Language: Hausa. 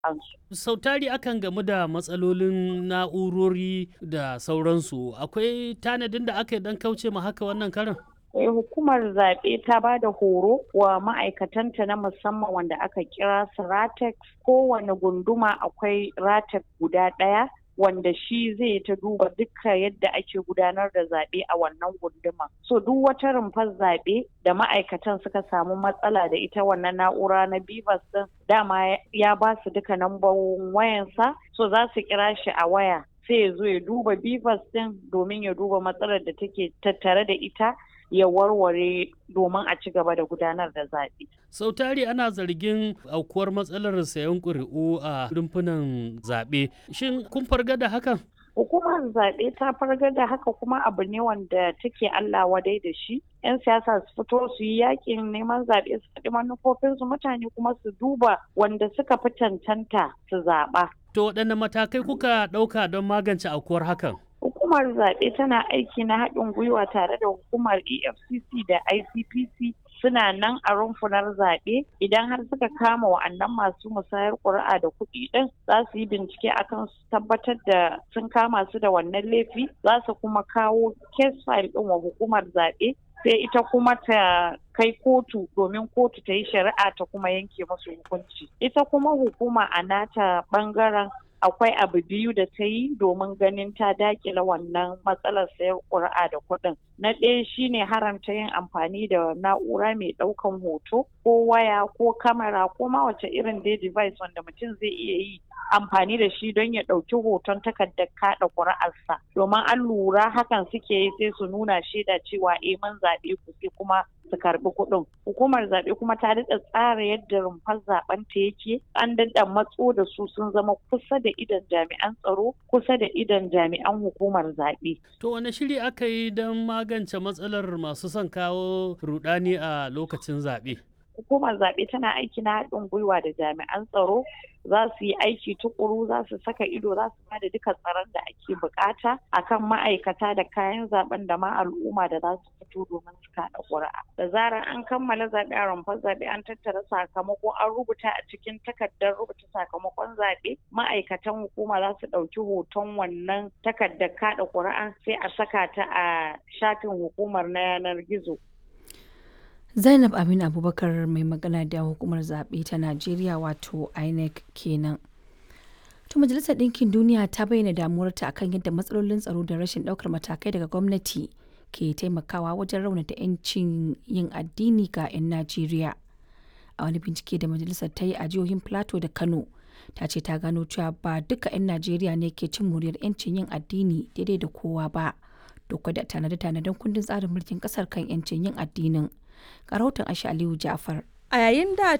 ƙuri'ansu. Sau tari akan gamu da matsalolin na'urori da sauransu. Akwai tanadin da aka yi don kauce ma haka wannan karin? hukumar zaɓe ta ba da horo wa ma'aikatanta na musamman wanda aka kira su ratex kowane gunduma akwai ratex guda ɗaya wanda shi zai ta duba duka yadda ake gudanar da zaɓe a wannan gunduma. So duk wata rumfar zaɓe da ma'aikatan suka samu matsala da ita wannan na'ura na Bivas din dama ya ba su duka nambobin wayansa so za su kira shi a waya sai ya zo ya duba Bivas din domin ya duba matsalar da take tattare da ita ya warware domin a ci gaba da gudanar da zaɓe. sau tari ana zargin aukuwar matsalar sayan ƙuri'u a rumfunan zaɓe shin kun farga da hakan hukumar zaɓe ta farga da haka kuma abu ne wanda take Allah wadai da shi. 'Yan siyasa su fito su yi yakin neman zaɓe su faɗi manufofinsu mutane kuma su duba wanda suka fi cancanta su zaɓa. To waɗanne matakai kuka ɗauka don magance aukuwar hakan? Hukumar zaɓe tana aiki na haɗin gwiwa tare da hukumar EFCC da ICPC suna nan a rumfunar zaɓe idan har suka kama wa'annan masu musayar ƙuri'a da kuɗi ɗin za su yi bincike akan su tabbatar da sun kama su da wannan laifi za su kuma kawo case file ɗin wa hukumar zaɓe sai ita kuma ta kai kotu domin kotu ta yi shari'a ta kuma yanke musu hukunci ita kuma hukuma a nata ɓangaren akwai abu biyu da ta yi domin ganin ta dakila wannan matsalar sayar ƙuri'a da kuɗin. Na ɗaya shine haramta yin amfani da na'ura mai ɗaukan hoto ko waya ko kamera ko ma wace irin dai device wanda mutum zai iya yi amfani da shi don ya ɗauki hoton takardar kaɗa ƙuri'arsa. Domin an lura hakan suke yi sai su nuna shaida cewa eh mun zaɓe ku sai kuma su karɓi kuɗin. Hukumar zaɓe kuma ta daɗa tsara yadda rumfar zaɓen ta yake an daɗa matso da su sun zama kusa da idan jami'an tsaro kusa da idan jami'an hukumar zaɓe. To wane shiri aka yi don magance matsalar masu son kawo rudani a lokacin zaɓe? Hukumar zaɓe tana aiki na haɗin gwiwa da jami'an tsaro za su yi aiki tukuru za su saka ido za su bada duka tsaron da ake bukata akan ma'aikata da kayan zaben da ma al'umma da za su fito domin su kaɗa ƙuri'a. Da zarar an kammala zaɓe a rumfar zaɓe an tattara sakamako an rubuta a cikin takardar rubuta sakamakon zaɓe ma'aikatan hukuma za su ɗauki hoton wannan takardar kaɗa ƙuri'a sai a saka ta a shafin hukumar na yanar gizo. Zainab Aminu Abubakar mai magana da hukumar zaɓe ta Najeriya wato INEC kenan. To Majalisar Ɗinkin Duniya ta bayyana damuwarta akan yadda matsalolin tsaro da rashin ɗaukar matakai daga gwamnati ke taimakawa wajen raunata 'yancin yin addini ga 'yan Najeriya. A wani bincike da majalisar ta yi a jihohin Plateau da Kano, ta ce ta gano cewa ba duka 'yan Najeriya ne ke cin muryar 'yancin yin addini daidai da kowa ba. Doka da tanade-tanaden kundin tsarin mulkin ƙasar kan 'yancin yin addinin. rahoton Aisha Aliyu Jafar. A yayin da